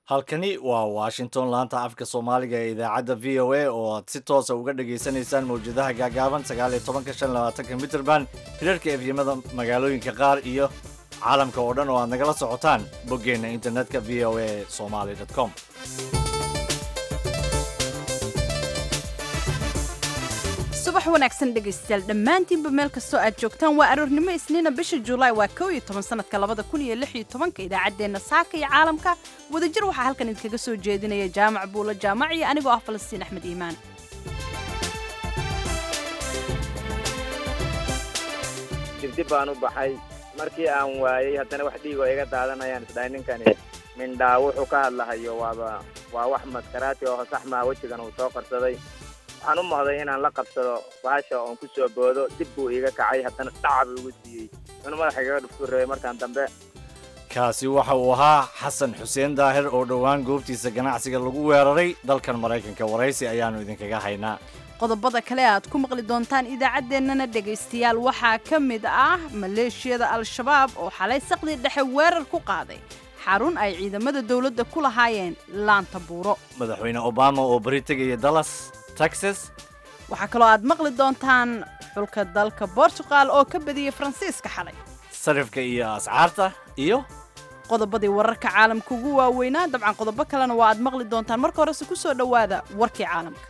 halkani waa washington laanta afka soomaaliga ee idaacadda v o a oo aad si toosa uga dhagaysanaysaan mawjadaha gaagaaban sagaal iyo tobanka shan labaatanka mitrband hirarka efyimada magaalooyinka qaar iyo caalamka oo dhan oo aad nagala socotaan boggeenna internetka v o a somaly com subax wanaagsan dhegaystayaal dhammaantiinba meel kastoo aad joogtaan waa aroornimo isniina bisha julaay waa kow iyo toban sanadka labada kun iyo lix iyo tobanka idaacaddeenna saaka iyo caalamka wadajir waxaa halkan idinkaga soo jeedinaya jaamac buulo jaamac iyo anigoo ah falastiin axmed iimaan dibdib baan u baxay markii aan waayey haddana wax dhiigoo iga daadanayaan isdhahay ninkani mindhaa wuxuu ka hadlahayo waaba waa wax maskaraati oo sax maha wejigan uu soo qarsaday waxaan u mahday inaan la qabsado bahasha oon ku soo boodo dib buu iiga kacay haddana dhaca buu igu siiyey inuu madaxa igaga dhuftuu rabay markaan dambe kaasi waxa uu ahaa xasan xuseen daahir oo dhowaan goobtiisa ganacsiga lagu weeraray dalkan maraykanka waraysi ayaannu idinkaga haynaa qodobada kale aad ku maqli doontaan idaacaddeenana dhegaystayaal waxaa ka mid ah maleeshiyada al-shabaab oo xalay saqdii dhexe weerar ku qaaday xarun ay ciidamada dowladda ku lahaayeen laanta buuro madaxweyne obama oo beri tegaya dallas texas waxaa kaloo aad maqli doontaan xulka dalka bortugal oo ka badiyey faransiiska xalay sarifka iyo ascaarta iyo qodobadii wararka caalamka ugu waaweynaa dabcan qodobo kalena waa aad maqli doontaan marka horese ku soo dhowaada warkii caalamka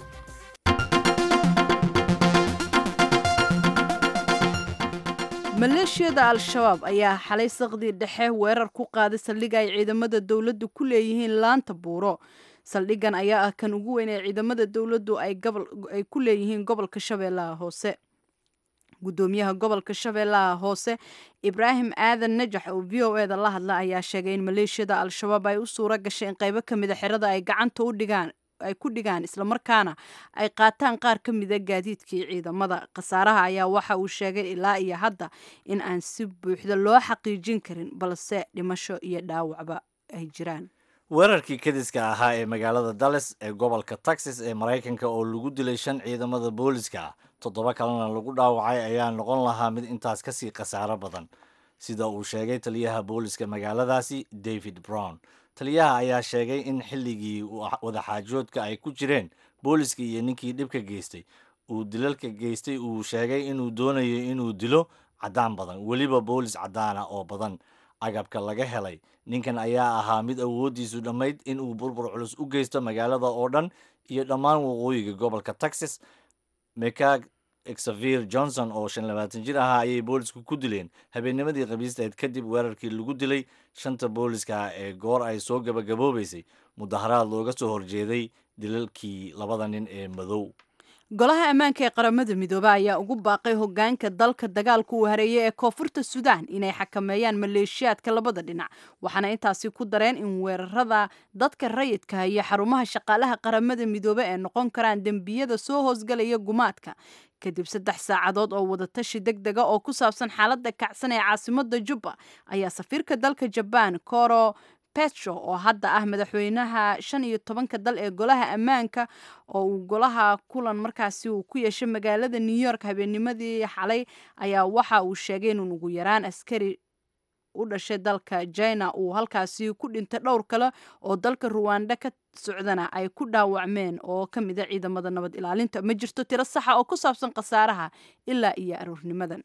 maleeshiyada al-shabaab ayaa xalay saqdii dhexe weerar ku qaaday saldhig ay ciidamada dowladdu ku leeyihiin laanta buuro saldhigan ayaa ah kan ugu weyn ee ciidamada dowladdu ay ku leeyihiin gobolka shabeellaha hoose gudoomiyaha gobolka shabeellaha hoose ibraahim aadan najax oo v o eda la hadla ayaa sheegay in maleeshiyada al-shabaab ay u suura gashay in qaybo ka mida xerada ay gacanta u dhigaan ay ku dhigaan islamarkaana ay qaataan qaar ka mida gaadiidkii ciidamada khasaaraha ayaa waxa uu sheegay ilaa iyo hadda in aan si buuxda loo xaqiijin karin balse dhimasho iyo dhaawacba ay jiraan weerarkii kadiska ahaa ee magaalada dallas ee gobolka texas ee maraykanka oo lagu dilay shan ciidamada booliska ah toddoba kalena lagu dhaawacay ayaa noqon lahaa mid intaas kasii khasaaro badan sida uu sheegay taliyaha booliska magaaladaasi david brown taliyaha ayaa sheegay in xilligii wadaxaajoodka ay ku jireen booliska iyo ninkii dhibka geystay uu dilalka geystay uu sheegay inuu doonayo inuu dilo caddaan badan weliba boolis caddaana oo badan agabka laga helay ninkan ayaa ahaa mid awooddiisu dhammayd inuu burbur culus u geysto magaalada oo dhan iyo dhammaan waqooyiga gobolka texas mekag exavir johnson oo shan labaatan jir ahaa ayay boolisku ku dileen habeennimadii khamiisteed kadib weerarkii lagu dilay shanta booliska ee goor ay soo gabagaboobaysay mudaharaad looga soo horjeeday dilalkii labada nin ee madow golaha ammaanka ee qaramada midoobe ayaa ugu baaqay hogaanka dalka dagaalka uu hareeyay ee koonfurta suudaan inay xakameeyaan maleeshiyaadka labada dhinac waxaana intaasi ku dareen in weerarada dadka rayidka iyo xarumaha shaqaalaha qaramada midoobe ee noqon karaan dembiyada soo hoosgalaya gumaadka kadib saddex saacadood oo wadatashi deg dega oo ku saabsan xaaladda kacsan ee caasimada jubba ayaa safiirka dalka jabaan koro petro oo hadda ah madaxweynaha shan iyo tobanka dal ee golaha ammaanka oo uu golaha kulan markaasi uu ku yeeshay magaalada new york habeennimadii xalay ayaa waxa uu sheegay in ugu yaraan askari u dhashay dalka jina uu halkaasi ku dhintay dhowr kale oo dalka ruwanda ka socdana ay ku dhaawacmeen oo ka mida ciidamada nabad ilaalinta ma jirto tiro saxa oo ku saabsan khasaaraha ilaa iyo aroornimadan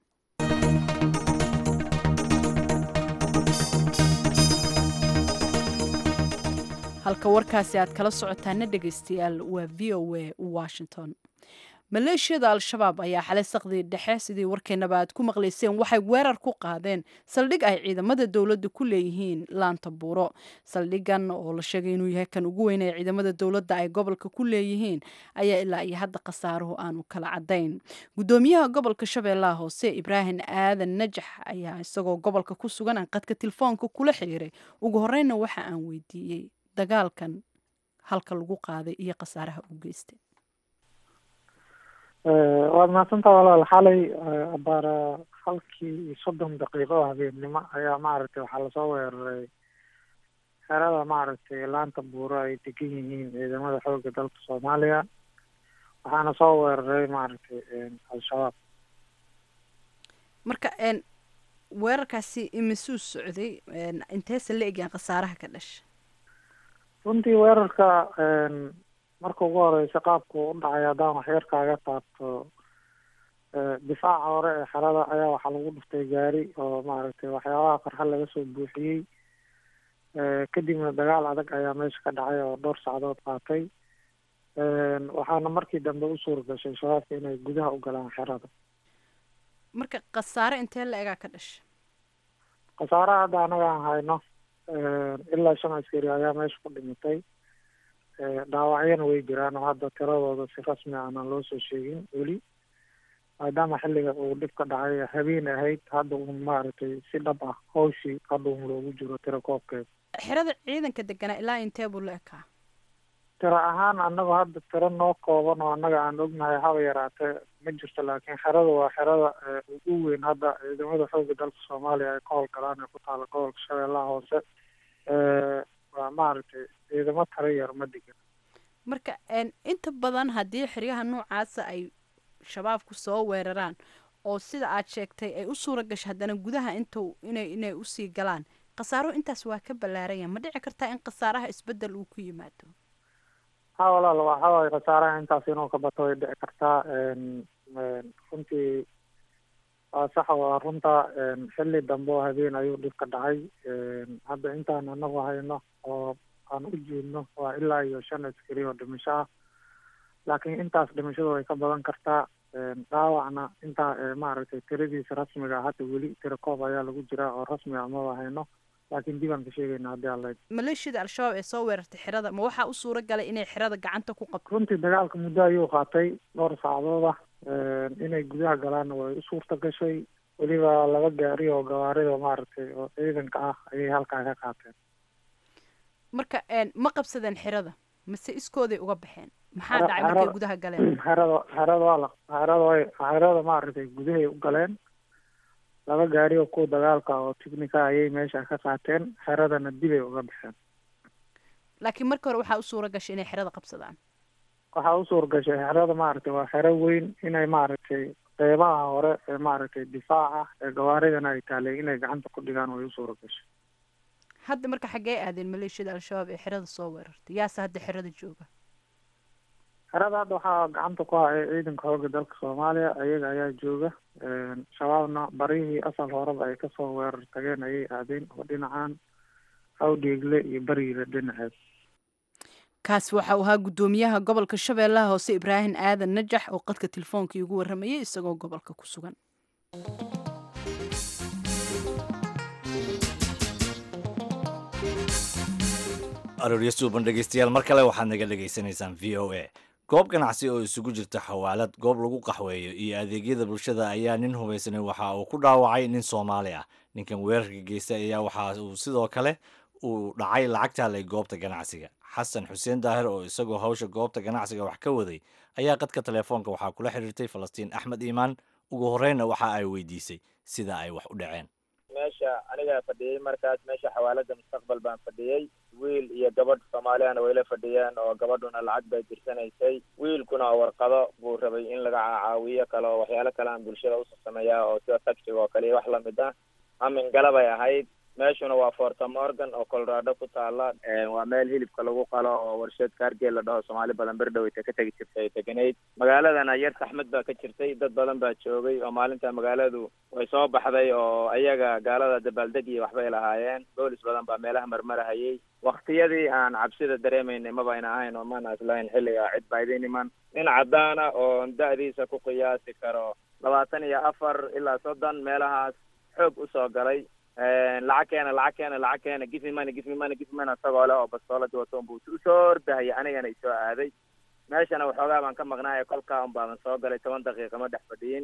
halka warkaasi aad kala socotaana dhegaystayaal waa v o a washington maleeshiyada al-shabaab ayaa xalay saqdii dhexe sidii warkeenaba aad ku maqlayseen waxay weerar ku qaadeen saldhig ay ciidamada dowladda ku leeyihiin laanta buuro saldhigan oo la sheegay inuu yahay kan ugu weyn ee ciidamada dowladda ay gobolka ku leeyihiin ayaa ilaa iyo hadda khasaaruhu aanu kala cadayn gudoomiyaha gobolka shabeellaha hoose ibraahim aadan najax ayaa isagoo gobolka ku sugan aan qadka telefoonka kula xiriiray ugu horeyna waxa aan weydiiyey dagaalkan halka lagu qaaday iyo khasaaraha uu geystay waad mahadsantaa walaal xalay abaara halkii iyo soddon daqiiqo oo habeennimo ayaa maaragtay waxaa lasoo weeraray xerada maaragtay laanta buuro ay degan yihiin ciidamada xoogga dalka soomaaliya waxaana soo weeraray maaragtay al-shabaab marka weerarkaasi imisuu socday inteesa la egyahan khasaaraha ka dhasha runtii weerarka marka ugu horeysa qaabku u dhacay haddaan waxyar kaaga taabto difaaca hore ee xerada ayaa waxaa lagu dhuftay gaari oo maaragtay waxyaabaha qarxa laga soo buuxiyey kadibna dagaal adag ayaa meesha ka dhacay oo dhowr sacdood qaatay waxaana markii dambe u suura gashay shabaabka inay gudaha u galaan xerada marka khasaare intee la egaa ka dhasha khasaaraha hadda anaga aan hayno ilaa shan askari ayaa meesha ku dhimatay dhaawacyana way jiraan oo hadda tiradooda si rasmi aanan loo soo sheegin weli maadaama xilliga uu dhib ka dhacay habeen ahayd hadda uun maaragtay si dhab ah hawshii hadda uun loogu jiro tiro koobkeeda xerada ciidanka deganaa ilaa intee buu la ekaa tiro ahaan annagu hadda tiro noo kooban oo annaga aan ognahay haba yaraatee ma jirto laakiin xerada waa xerada ugu weyn hadda ciidamada xooga dalka soomaaliya ay ka howlgalaan ee ku taala gobolka shabeellaha hoose waa maaragtay ciidamo tiro yar ma degan marka inta badan haddii xeryaha noocaasa ay shabaabku soo weeraraan oo sida aad sheegtay ay u suura gasho haddana gudaha intu inay inay usii galaan khasaaro intaas waa ka ballaaranya ma dhici kartaa in khasaaraha isbeddel uu ku yimaado ha walaal waxa waaye khasaaraha intaas inuu ka bato way dhici kartaa runtii waa sax waa runta xilli dambe oo habeen ayuu dhib ka dhacay hadda intaan anagu hayno oo aan u jeedno waa ilaa iyo shan askari oo dhimasho ah laakiin intaas dhimashadu way ka badan kartaa dhaawacna intaa maaragtay tiradiisa rasmiga hadda weli tiro koob ayaa lagu jiraa oo rasmi ah maba hayno laakiin dib aan ka sheegayna haddii alla maleeshiyada al-shabaab ee soo weerartay xerada ma waxaa u suura galay inay xerada gacanta ku qabto runtii dagaalka muddo ayuu qaatay dhowr saacadood ah inay gudaha galaanna way u suurta gashay weliba laba gaari oo gawaarida maaragtay oo ciidanka ah ayay halkaa ka qaateen marka ma qabsadeen xerada mase iskooday uga baxeen maxaa dhacay markay gudaha galeen xerada xerada waa la xerada way xerada maaragtay gudahay u galeen laba gaari oo kuwa dagaalka oo ticnica ayay meesha ka qaateen xeradana dibay uga baxeen laakiin marka hore waxaa u suura gashay inay xerada qabsadaan waxaa u suura gashay xerada maaragtay waa xero weyn inay maaragtay qeybaha hore ee maaragtay difaaca ee gawaaridana ay taalay inay gacanta ku dhigaan way u suura gashay hadda marka xaggee aadeen maleeshiyada al-shabaab ee xerada soo weerartay yaase hadda xerada jooga xerada hadda waxaa gacanta ku haya ciidanka xooga dalka soomaaliya ayaga ayaa jooga shabaabna barihii asal horeba ay kasoo weerar tageen ayay aadeen oo dhinacan hawdheegle iyo bariile dhinaceed kaasi waxa uu ahaa guddoomiyaha gobolka shabeellaha hoose ibraahim aadan najax oo qadka telefoonkai ugu warramayay isagoo gobolka ku sugan aroorya suuban dhegeystayaal mar kale waxaad naga dhegaysanaysaan v o a goob ganacsi oo isugu jirta xawaalad goob lagu qaxweeyo iyo adeegyada bulshada ayaa nin hubaysanay waxa uu ku dhaawacay nin soomaali ah ninkan weerarka geystay ayaa waxa uu sidoo kale uu dhacay lacag taalay goobta ganacsiga xasan xuseen daahir oo isagoo hawsha goobta ganacsiga wax ka waday ayaa qadka telefoonka waxaa kula xiriirtay falastiin axmed iimaan ugu horreynna waxa ay weydiisay sida ay wax u dhaceen meesha anigaa fadhiyey markaas meesha xawaalada mustaqbal baan fadhiyey wiil iyo gabadh soomaaliyana wayla fadhiyeen oo gabadhuna lacag bay dirsanaysay wiilkuna warqado buu rabay in laga caawiyo kale oo waxyaalo kale aan bulshada usoo sameeyaa oo sida taxiga oo kale iyo wax lamid ah amin galabay ahayd meeshuna waa forta morgan oo colorado ku taala waa meel hilibka lagu qalo oo warsheed kaargeel la dhaho soomaali badan berdhoweyta ka tegi jirtay ay teganayd magaaladana yar saxmad baa ka jirtay dad badan baa joogay oo maalinta magaaladu way soo baxday oo ayaga gaalada dabaaldeg iyo waxbay lahaayeen boolis badan baa meelaha marmarahayay waktiyadii aan cabsida dareemaynay maba ayna ahayn oo maana islahayn xilliga cid baa idin iman nin caddaana oo da-diisa ku qiyaasi karo labaatan iyo afar ilaa soddon meelahaas xoog usoo galay lacag keena lacag keena lacag keena gifi money gifi money gifi money isagoo leh oo bastooladi wato unbuu usoo ordahaya anigana isoo aaday meeshana waxoogaa baan ka maqnaaya kolkaa un baaban soo galay toban daqiiqa ma dhex fadhiyin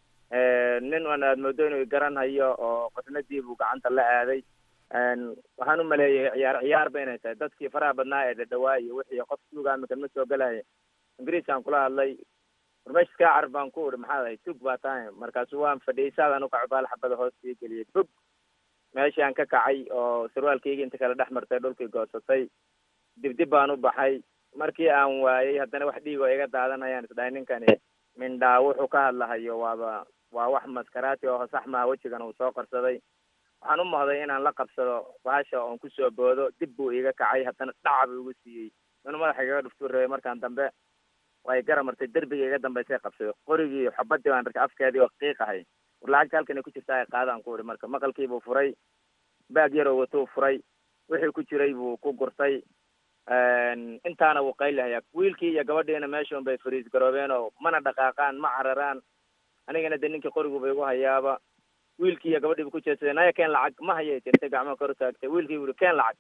nin an aad moodo inuu garanhayo oo qosnadii buu gacanta la aaday waxaan u maleeyay ciyaar ciyaar ba inay tahay dadkii faraha badnaa ee dhadhawaa iyo wixii qof suuga amikan ma soo galaya ingiriiskaan kula hadlay warmesh kaa carf baan ku uri maxaad ahay tug baa tahay markaasu waan fadhiyay saadaan ukaco baal xabada hoos ii geliyay bug meeshii aan ka kacay oo sarwaalkayga inta kale dhex martay dhulkii goosatay dibdib baan u baxay markii aan waayey haddana wax dhiig oo iga daadanayaan isdhahay ninkani mindhaa wuxuu ka hadlahayo waaba waa wax maskaraati oo sax maha wejigan uu soo qarsaday waxaan u mahday inaan la qabsado bahasha oon kusoo boodo dib buu iiga kacay haddana dhaca buu igu siiyey inuu madaxa igaga dhuftuu rabay markaan dambe way gara martay derbiga iga dambaysay qabsaday qorigii xabadii baan arkay afkeedii oo qiiqahay war lacagta halkan ay ku jirtaa ay qaadaan ku ihi marka maqalkiibuu furay baag yaroo watuu furay wixii ku jiray buu ku gurtay intaana wuu qaylahayaa wiilkii iyo gabadhiina meeshaun bay fariis garoobeen oo mana dhaqaaqaan ma cararaan anigana de ninkii qoriguba igu hayaaba wiilkii iyo gabadhii bu ku jeedsadeen naya keen lacag ma hayay tirtay gacmo kor taagtay wiilkii bu ihi keen lacag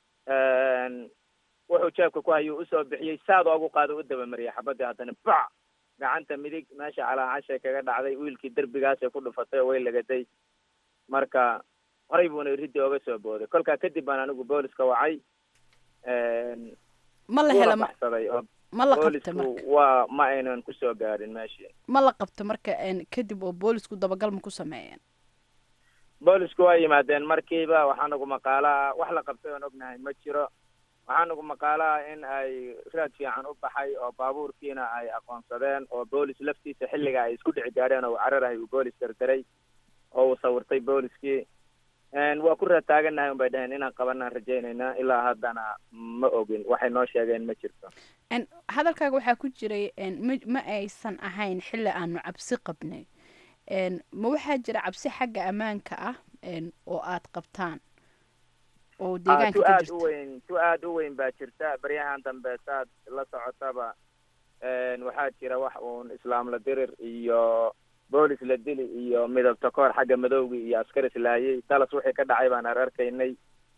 wuxuu jeebka ku hayuu usoo bixiyey saad oogu qaado u dabamariyay xabadii haddana bac gacanta midig meesha calaacashay kaga dhacday wiilkii derbigaasay ku dhufatay oo way lagaday marka horay buuna riddi ooga soo booday kolkaa kadib baan anigu booliska wacay ma la hela uuna baxsaday oo ma la qabta boolisku marka waa ma aynan kusoo gaadhin meeshii ma la qabta marka een, kadib oo boolisku dabagal ma ku sameeyeen boolisku waa yimaadeen markiiba waxaa nagu maqaalaha wax la qabtay oon ognahay ma jiro waxaa nagu maqaalaha in ay raad fiican u baxay oo baabuurkiina ay aqoonsadeen oo boolis laftiisa xilliga ay isku dhici gaadheen oo uu cararahay uu boolis dardaray oo uu sawirtay booliskii waa ku raad taagannahay un bay dhaheen inaan qabanaan rajaynaynaa ilaa haddana ma ogin waxay noo sheegeen ma jirto Een, hadalkaaga waxaa ku jiray een, ma ma aysan ahayn xilli aanu cabsi qabnay Een, ma waxaa jira cabsi xagga ammaanka ah een, oo aad qabtaan oo Ah, deegaanka tu ka aad u jirta weyn tu aad u weyn baa jirta baryahan dambe saad la socotaba waxaa jira wax uun islaam la dirir iyo boolis la dili iyo midabta koor xagga madowgi iyo askar islaayay dalas wixii ka dhacay baan ar arkaynay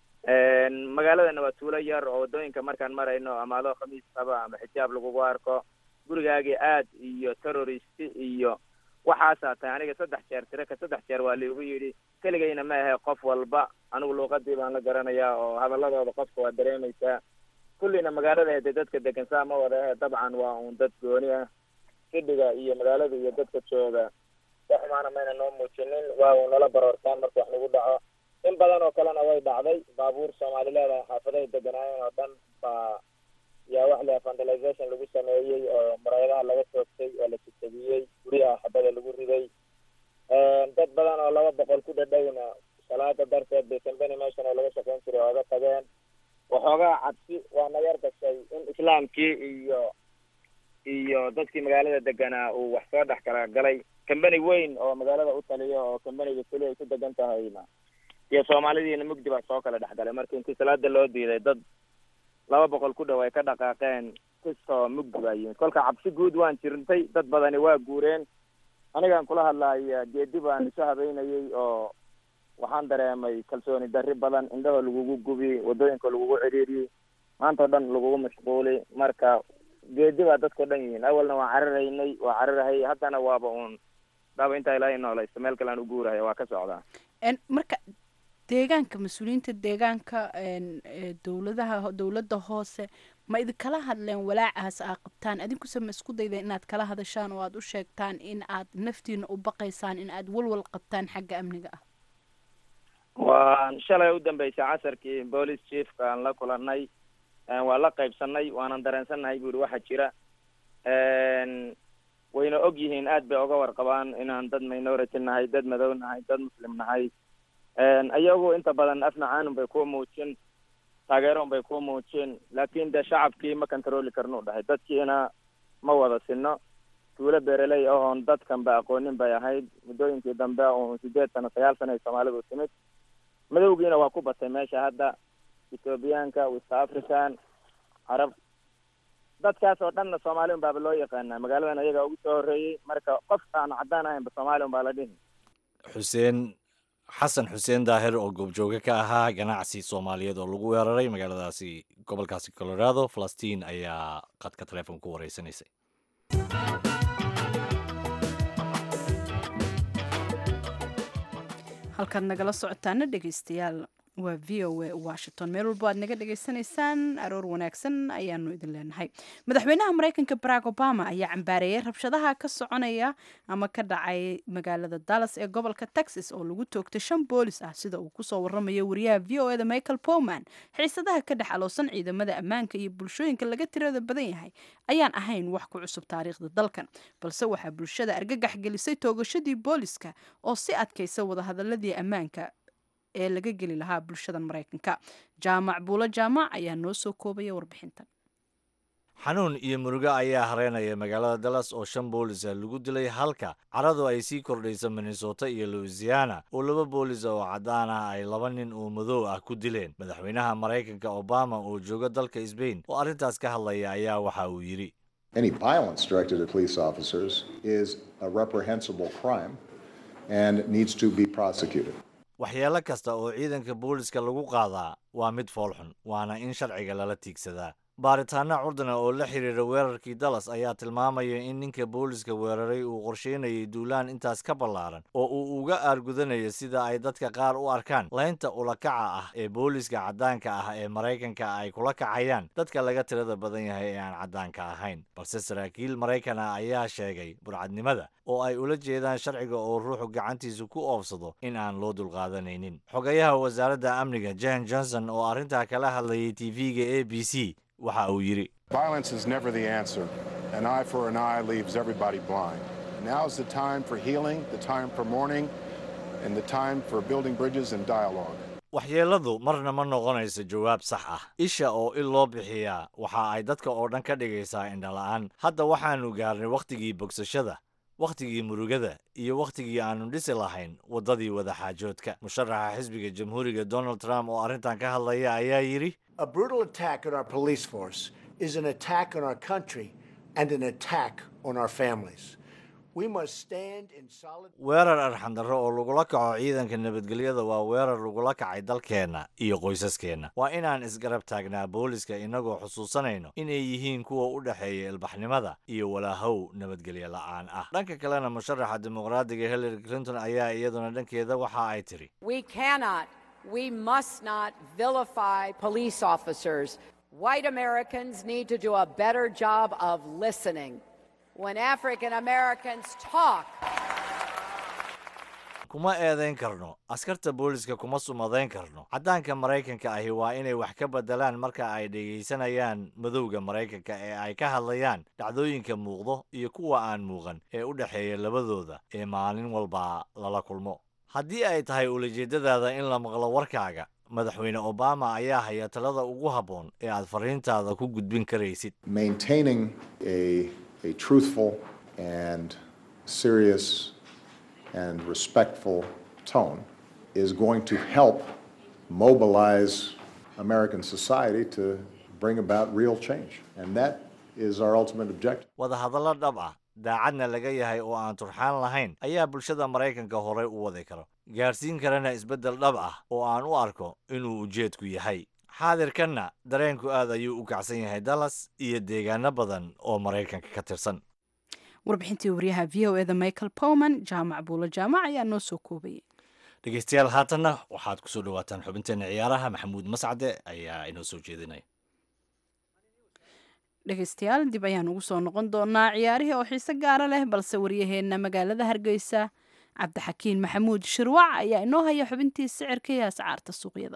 magaaladana waa tuulo yar oo waddooyinka markaan marayno ama adoo khamiis qaba ama xijaab lagugu arko gurigaagii aad iyo terroristi iyo waxaasaa tahay aniga saddex jeer tiro ka saddex jeer waa liigu yidhi keligayna ma ahe qof walba anigu luuqadii baan la garanayaa oo hadaladooda qofka waa dareemaysaa kullina magaalada hede dadka degan saa ma wada ahe dabcan waa uun dad gooni ah xidhiga iyo magaalada iyo dadka jooga wax xumaana mayna noo muujinin waa uu nala baroortaan marka wax nagu dhaco in badan oo kalena way dhacday baabuur soomaali leedahay xaafadahay deganaayeen oo dhan baa yaa wax le vandalization lagu sameeyey oo muraayadaha laga toogtay oo la jajabiyey guryaha xabada lagu riday dad badan oo laba boqol ku dhadhowna salaada darteed bay kambeni meeshan oo laga shaqayn jiray ooga tageen waxoogaa cabsi waa na yar gashay in islaamkii iyo iyo dadkii magaalada deganaa uu wax soo dhex kala galay kambeni weyn oo magaalada u taliyo oo kambeniga keli ay ku degan tahayna iyo soomaalidiina mugdi baa soo kala dhex galay marka intii salaada loo diiday dad laba boqol ku dhow ay ka dhaqaaqeen kastoo mugdi baa yimid kolka cabsi guud waan jirtay dad badani waa guureen anigaan kula hadlaaya geedi baan isu habeynayay oo waxaan dareemay kalsooni darri badan indhahoo lagugu gubi waddooyinka lagugu cidhiiriyey maanta o dhan lagugu mashquuli marka geedi baa dadkao dhan yihiin awalna waan cararaynay waa cararahay haddana waaba uun daaba intaa ilaahay noolaysto meel kale aan u guurahay waa ka socdaa Een, marka deegaanka mas-uuliyiinta deegaanka een, ee, dowladaha dowladda hoose ma idinkala hadleen walaacaas aa qabtaan adinkuse ma isku daydeen inaad kala hadashaan oo aad u sheegtaan in aad naftiina u baqaysaan in aad walwal qabtaan xagga amniga ah waan shalay u dambeysay casarkii police chiefka aan la kulanay waan la qaybsanay waanan dareensannahay bu ihi waxa jira wayna og yihiin aad bay oga warqabaan inaan dad minority nahay dad madow nahay dad muslim nahay ayagu inta badan afnacaanun bay ku muujin taageero un bay ku muujin laakin de shacabkii ma controli karnu dhahay dadkiina ma wada sino tuulo beereley ahoon dadkan ba aqoonin bay ahayd muddooyinkii dambe uun sideed sano sagaal sano ay soomaalidu timid madowgiina waa ku batay meesha hadda ethoobiyaanka west african carab dadkaas oo dhanna soomaali un baaba loo yaqaanaa magaaladan ayagaa ugu soo horreeyey marka qof aan caddaan ahaynba soomaali un baa la dhihi xuseen xasan xuseen daahir oo goobjooge ka ahaa ganacsi soomaaliyeed oo lagu weeraray magaaladaasi gobolkaasi colorado falastiin ayaa qadka telefoonka ku wareysanaysay halkaad nagala socotaana dhegeystayaal waa v o a washington meel walbo aad naga dhegaysanaysaan aroor wanaagsan ayaanu idin leenahay madaxweynaha mareykanka barack obama ayaa cambaareeyay rabshadaha ka soconaya ama ka dhacay magaalada dallas ee gobolka texas oo lagu toogtay shan boolis ah sida uu kusoo waramayo wariyaha v o eda michael powman xiisadaha ka dhex aloosan ciidamada ammaanka iyo bulshooyinka laga tirada badan yahay ayaan ahayn wax ku cusub taariikhda dalkan balse waxaa bulshada argagax gelisay toogashadii booliska oo si adkaysa wadahadaladii ammaanka ee laga geli lahaa bulshadan maraykanka jaamac buulo jaamac ayaa noo soo koobaya warbixintan xanuun iyo murugo ayaa hareynaya magaalada dallas oo shan boolisa lagu dilay halka caradu ay sii kordhayso minnesota iyo louisiana oo laba boolis oo caddaan ah ay laba nin oo madow ah ku dileen madaxweynaha maraykanka obama oo jooga dalka sbain oo arrintaas ka hadlaya ayaa waxa uu yidhi Any violence directed at police officers is a reprehensible crime and needs to be prosecuted. waxyeelo kasta oo ciidanka booliska lagu qaadaa waa mid foolxun waana in sharciga lala tiigsadaa baaritaano curdana oo la xiriira weerarkii dallas ayaa tilmaamaya in ninka booliska weeraray uu qorsheynayay duulaan intaas ka ballaaran oo uu uga aargudanayo sida ay dadka qaar u arkaan laynta ulakaca ah ee booliska caddaanka ah ee maraykanka ay kula kacayaan dadka laga tirada badan yahay ee aan caddaanka ahayn balse saraakiil maraykan ah ayaa sheegay burcadnimada oo ay ula jeedaan sharciga oo ruuxu gacantiisa ku oofsado in aan loo dulqaadanaynin xogayaha wasaaradda amniga jan johnson oo arrintaa kala hadlayay tv-ga a b c waxa uu yidhi Violence is never the answer. An eye for an eye leaves everybody blind. Now is the time for healing, the time for mourning, and the time for building bridges and dialogue. waxyeelladu marna ma noqonayso jawaab sax ah isha oo il loo bixiyaa waxa ay dadka oo dhan ka dhigaysaa indhala'aan hadda waxaannu gaarnay wakhtigii bogsashada wakhtigii murugada iyo wakhtigii aannu dhisi lahayn waddadii wadaxaajoodka musharaxa xisbiga jamhuuriga donald trump oo arrintan ka hadlaya ayaa yidhi A brutal attack on our police force is an attack on our country and an attack on our families. We must stand in solid. weerar arxandarro oo lagula kaco ciidanka nabadgelyada waa weerar lagula kacay dalkeenna iyo qoysaskeenna waa inaan isgarab taagnaa booliska innagoo xusuusanayno inay yihiin kuwa u dhexeeya ilbaxnimada iyo walaahow nabadgelyo la'aan ah dhanka kalena musharaxa dimuqraadiga hillary clinton ayaa iyaduna dhankeeda waxa ay tidhi We cannot, we must not vilify police officers. White Americans need to do a better job of listening. When African Americans talk, kuma eedayn karno askarta booliska kuma sumadayn karno caddaanka maraykanka ahi waa inay wax ka beddelaan marka ay dhegaysanayaan madowga maraykanka ee ay ka hadlayaan dhacdooyinka muuqdo iyo kuwa aan muuqan ee u dhexeeya labadooda ee maalin walba lala kulmo haddii ay tahay ulajeeddadaada in la maqlo warkaaga madaxweyne obama ayaa haya talada ugu habboon ee aad fariintaada ku gudbin karaysid Maintaining a, a truthful and serious and respectful tone is going to help mobilize American society to bring about real change. And that is our ultimate objective. wadahadallo dhab ah daacadna laga yahay oo aan turxaan lahayn ayaa bulshada maraykanka horey u wadi karo gaadhsiin karana isbeddel dhab ah oo aan u arko inuu ujeedku yahay xaadirkanna dareenku aad ayuu u kacsan yahay dallas iyo deegaano badan oo maraykanka ka tirsan warbixintii wariyaha v o eda michael powman jaamac buulo jaamac ayaa noo soo koobayay dhegeystayaal haatanna waxaad kusoo dhawaataan xubinteena ciyaaraha maxamuud mascade ayaa inoo soo jeedinaya dhegeystayaal dib ayaan ugu soo noqon doonaa ciyaarihii oo xiise gaara leh balse waryaheena magaalada hargeysa cabdixakiin maxamuud shirwac ayaa inoo haya xubintii sicirka iyo ascaarta suuqyada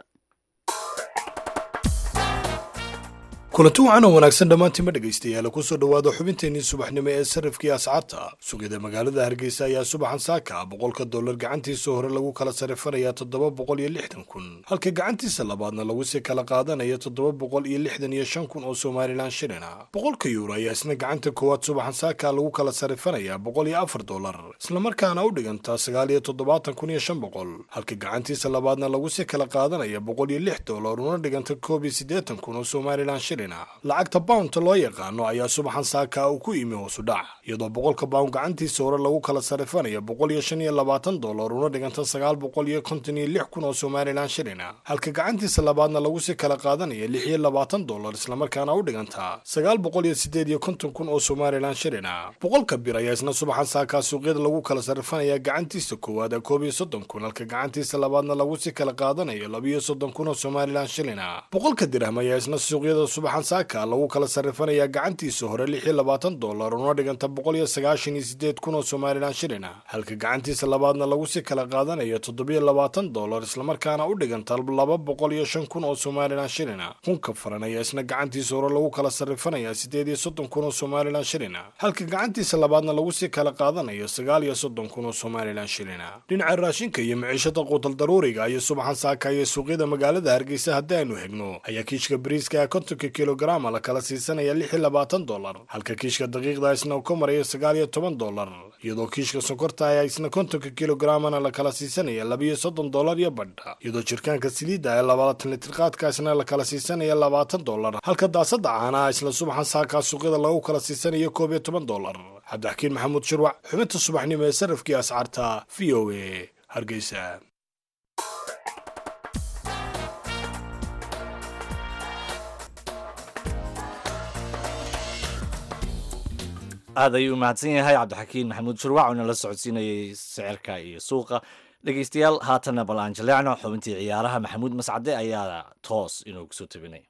kulanti wacan oo wanaagsan dhammaantiinma dhegaystayaal kusoo dhowaada xubinteennii subaxnimo ee sarrifkii ascaarta suuqyada magaalada hargeysa ayaa subaxan saaka boqolka dollar gacantiisa hore lagu kala sarifanayaa toddoba boqol iyo lixdan kun halka gacantiisa labaadna lagu sii kala qaadanayo toddoba boqol iyo lixdan iyo shan kun oo somalilan shilina boqolka yuuro ayaa isna gacanta koowaad subaxan saaka lagu kala sarifanayaa boqol iyo afar dollar islamarkaana u dhigantaa sagaal iyo toddobaatan kun iyo shan boqol halka gacantiisa labaadna lagu sii kala qaadanaya boqol iyo lix dollar una dhiganta koob iyo siddeetan kun oo somalilan shilin lacagta boundta loo yaqaano ayaa subaxan saaka uu ku yimi hoosu dhac iyadoo boqolka bound gacantiisa hore lagu kala sarifanayo boqol iyo shan iyo labaatan dollar una dhiganta sagaal boqol iyo konton iyo lix kun oo somalilan shilina halka gacantiisa labaadna lagu sii kala qaadanayo lix iyo labaatan dollar islamarkaana u dhiganta sagaal boqol iyo sideed iyo konton kun oo somalilan shilina boqolka bir ayaa isna subaxan saaka suuqyada lagu kala sarifanaya gacantiisa koowaad koob iyo soddon kun halka gacantiisa labaadna lagu sii kala qaadanayo laba iyo soddon kun oo somalilan shilina boqolka dirham ayaa isna suuqyada subax subaxan saaka lagu kala sarrifanayaa gacantiisa hore lix iyo labaatan dollar una dhiganta boqol iyo sagaashan iyo sideed kun oo somalilan shilina halka gacantiisa labaadna lagu si kala qaadanayo toddobiyo labaatan dollar islamarkaana u dhiganta laba boqol iyo shan kun oo somalilan shilina kunka faran ayaa isna gacantiisa hore lagu kala sarrifanayaa sideed iyo soddon kun oo somalilan shilina halka gacantiisa labaadna lagu si kala qaadanayo sagaal iyo soddon kun oo somalilan shilina dhinaca raashinka iyo maciishada quutal daruuriga iyo subaxan saaka iyo suuqyada magaalada hargeysa haddii aynu hegno ayaa kiishka bariiska ee kontonka kilograma la kala siisanaya lix iyo labaatan dollar halka kiishka daqiiqda isna uu ka marayo sagaal iyo toban dollar iyadoo kiishka sonkorta ayaa isna kontonka kilogramana la kala siisanaya labiyo soddon dollar iyo badha iyadoo jirkaanka saliidda ee labaatan litir qaadka isna la kala siisanaya labaatan dollar halka daasada caanaha isla subaxan saakaa suuqyada lagu kala siisanayo koob iyo toban dollar cabdixakiin maxamuud shirwac xubinta subaxnimo ee sarafkii ascaarta v o a hargeysa aad ayuu u mahadsan yahay cabdixakiin maxamuud shurwac oo nala socodsiinayay sicirka iyo suuqa dhegeystayaal haatanna bal aan jaleecno xubintii ciyaaraha maxamuud mascade ayaa toos inuu kusoo tabinaya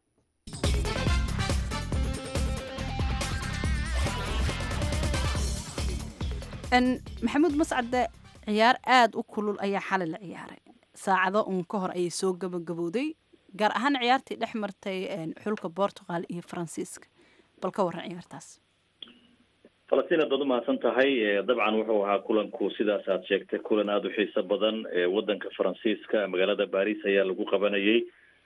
maxamuud mascade ciyaar aada u kulul ayaa xalay la ciyaaray saacado uun ka hor ayay soo gabagabowday gaar ahaan ciyaartii dhex martay xulka bortugal iyo faransiiska bal ka waran ciyaartaas falastiin aad baad umahadsan tahay dabcan wuxuu ahaa kulanku sidaas aad sheegtay kulan aada u xiiso badan wadanka faransiiska magaalada baris ayaa lagu qabanayay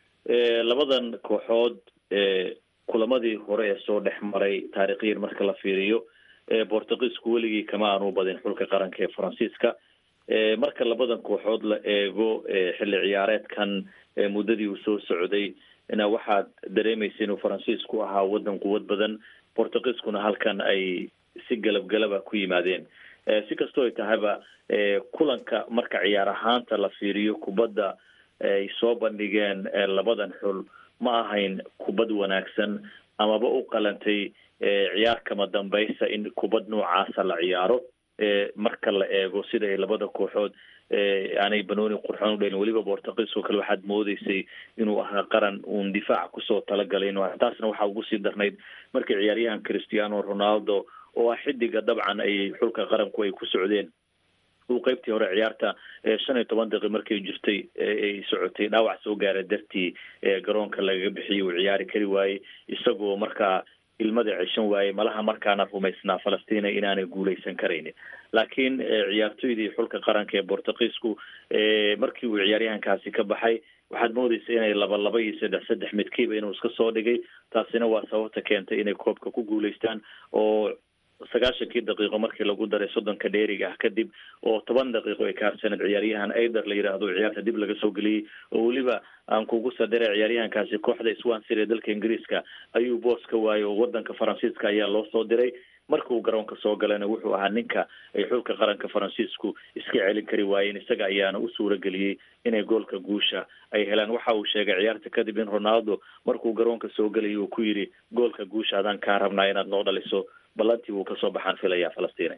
labadan kooxood kulamadii hore ee soo dhex maray taarikhyan marka la fiiriyo bortugiisku weligii kama aanu badin xulka qaranka ee faransiiska marka labadan kooxood la eego xilli ciyaareedkan muddadii uu soo socday na waxaad dareemaysa inuu faransiisku ahaa wadan quwad badan bortugiiskuna halkan ay si galab galaba ku yimaadeen si kastoo ay tahayba kulanka marka ciyaar ahaanta la fiiriyo kubadda ay soo bandhigeen labadan xul ma ahayn kubad wanaagsan amaba u qalantay ciyaar kama dambaysa in kubad noocaasa la ciyaaro marka la eego sida ay labada kooxood aanay banooni qurxoon udhelin weliba bortugiis oo kale waxaad moodeysay inuu ahaa qaran uun difaac kusoo talagalay taasna waxaa ugu sii darnayd markii ciyaaryahan cristiano ronaldo oo ah xidiga dabcan ay xulka qaranku ay ku socdeen uu qeybtii hore ciyaarta shan iyo toban daqiiq markay jirtay ay socotay dhaawac soo gaara dartii garoonka lagaga bixiyay uu ciyaari kari waayey isagoo markaa ilmada ceshan waayey malaha markaana rumaysnaa falastina inaanay guuleysan karaynin laakiin ciyaartoydii xulka qaranka ee bortugiisku markii uu ciyaaryahankaasi ka baxay waxaad moodeysa inay laba laba iyo saddex saddex midkiiba inuu iska soo dhigay taasina waa sababta keentay inay koobka ku guuleystaan oo sagaashankii daqiiqo markii lagu daray soddonka dheeriga ah kadib oo toban daqiiqo ay kaarsaned ciyaaryahan aider la yidhaahdo ciyaarta dib laga soo geliyey oo weliba aan kugu sadara ciyaaryahankaasi kooxda swansea ee dalka ingiriiska ayuu boos ka waayay oo wadanka faransiiska ayaa loo soo diray marka uu garoonka soo galana wuxuu ahaa ninka ay xulka qaranka faransiisku iska celin kari waayeen isaga ayaana u suura geliyey inay goolka guusha ay helaan waxa uu sheegay ciyaarta kadib in ronaldo markuu garoonka soo gelayay uu ku yidhi goolka guusha adaan kaa rabnaa inaad noo dhaliso ballantii wuu kasoo baxaan filayaa falastiin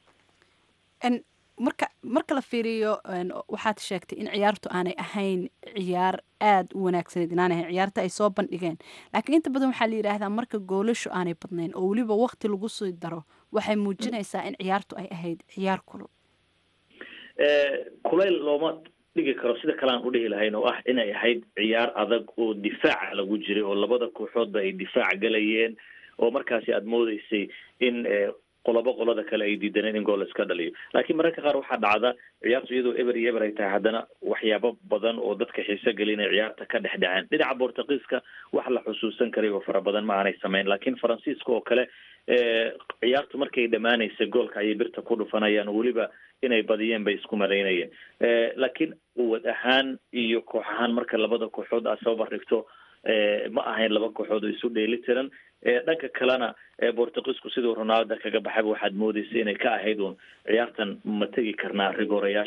marka marka la fiiriyo waxaad sheegtay in ciyaartu aanay ahayn ciyaar aada u wanaagsaneyd inaanay ahayn ciyaarta ay soo bandhigeen laakiin inta badan waxaa la yidhaahdaa marka goolashu aanay badnayn oo weliba wakti lagu sii daro waxay muujinaysaa in ciyaartu ay ahayd ciyaar kulul kulayl looma dhigi karo sida kale aan udhihi lahayn oo ah inay ahayd ciyaar adag oo difaaca lagu jiray oo labada kooxoodba ay difaac galayeen oo markaasi aada moodeysay in qolobo qolada kale ay diidaneen in gool iska dhaliyo laakiin mararka qaar waxaa dhacda ciyaartu iyadoo eber iyo eber ay tahay haddana waxyaabo badan oo dadka xiise gelin ay ciyaarta ka dhex dhaceen dhinaca bortugiiska wax la xusuusan karay oo fara badan ma aanay sameyn laakiin faransiiska oo kale ciyaartu markay dhammaanaysa goolka ayay birta ku dhufanayaan oo weliba inay badiyeen bay isku malaynayeen laakiin quwad ahaan iyo koox ahaan marka labada kooxood aad soo bardhigto ma ahayn laba kooxood oo isu dheeli tiran dhanka kalena bortugiisku siduu ronaldo kaga baxayba waxaad moodeysa inay ka ahayd uun ciyaartan ma tegi karnaa rigoorayaasha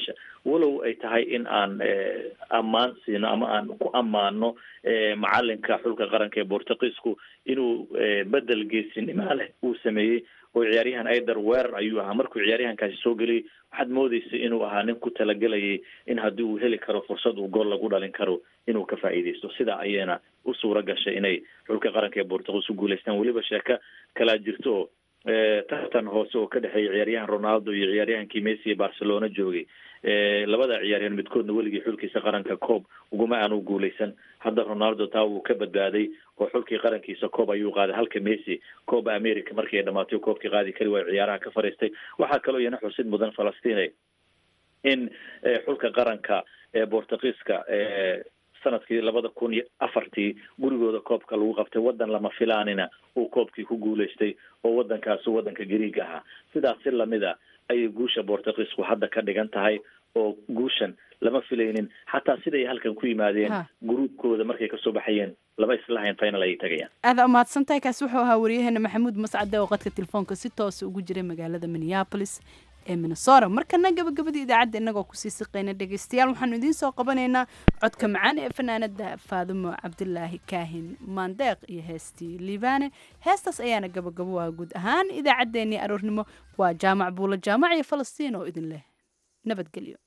walow ay tahay in aan ammaan siino ama aan ku ammaano macalinka xulka qaranka ee bortugiisku inuu bedel geesinima leh uu sameeyey oo ciyaaryahan aider weerar ayuu ahaa markuu ciyaaryahankaasi soo geliyay waxaad moodeysay inuu ahaa nin ku talagelayay in haddii uu heli karo fursad uu gool lagu dhalin karo inuu ka faa'iideysto sidaa ayayna u suura gashay inay xulka qaranka ee bortugiis u guuleystaan weliba sheeko kalaa jirto oo tartan hoose oo ka dhexeeya ciyaaryahan ronaldo iyo ciyaaryahankii messi ee barcelona joogay labada ciyaaryahan midkoodna weligii xulkiisa qaranka coob uguma aanu guuleysan hadda ronaldo taa wuu ka badbaaday oo xulkii qarankiisa coob ayuu qaaday halka messi cooba america markii ay dhamaatay koobkii qaadi kari waayo ciyaaraha ka fariistay waxaa kaloo iyana xusid mudan falastiin in xulka qaranka ee bortugiiska sanadkii labada kun iyo afartii gurigooda koobka lagu qabtay wadan lama filaanina uu koobkii ku guuleystay oo wadankaasi wadanka gariiga ahaa sidaas si lamida ayay guusha bortugiisku hadda ka dhigan tahay oo guushan lama filaynin xataa siday halkan ku yimaadeen gruubkooda markay kasoo baxayeen lama islahayn final ayay tagayaan aada umahadsan tahay kaasi wuxuu ahaa waryaheena maxamuud mascade oo qadka telefoonka si toosa ugu jiray magaalada minneapolis ee minnesota markana gabagabadii idaacadda innagoo kusii siqayna dhegaystayaal waxaanu idiin soo qabanaynaa codka macaan ee fanaanada faadimo cabdilaahi kaahin maandeeq iyo heestii liibaane heestaas ayaana gabagabo ah guud ahaan idaacaddeenii aroornimo waa jaamac buulo jaamac iyo falastiin oo idin leh nabadgelyo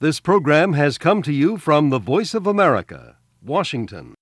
This program has come to you from the Voice of America, Washington.